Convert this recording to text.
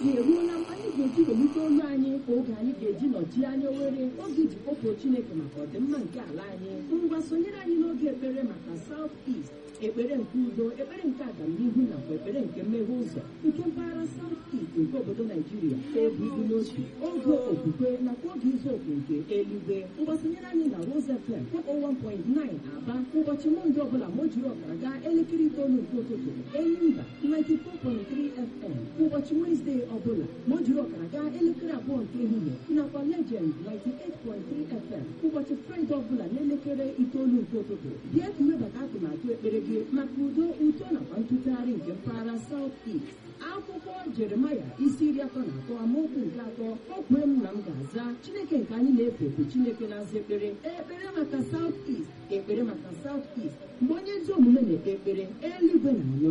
eruola mgbe anyị ga-eji welite olu anyị ka oge anyị ga-eji nọchie anya Owerri oge iji kpọpụo Chineke maka ọdịmma nke ala anyị ngwa sonyere anyị n'oge ekpere maka South East ekpere nke udo ekpere nke agamnihu nakwa ekpere nke mmeghe ụzọ nke mpaghara South East nke obodo Naijiria oge ịdị n'otu oge okwukwe nakwa oge izu oke nke eluigwe mgbasonyere anyị na Rose FM 101.9 Aba ụbọchị Mọnde ọbụla ma o jiri ọkara gaa elekere itoolu nke ụtụtụ Enyimba 94.3 FM ụbọchị Wezdee ọbụla ma o jiri ọkara gaa elekere abụọ nke ehihie nakwa Legend 98.3 FM ụbọchị Fraịde ọbụla n'elekere itoolu nke ụtụtụ bịa ka iwebata atụmatụ ekpere gị maka udo uto nakwa ntụgharị nke mpaghara South East akwụkwọ Jeremaya isi iri atọ na atọ amaokwu nke atọ o kwee m na m ga-aza Chineke nke anyị na-efe bụ Chineke na-aza ekpere ekpere maka South East ekpere maka South East mgbe onye ezi omume na-ekpe ekpere eluigwe na-anụ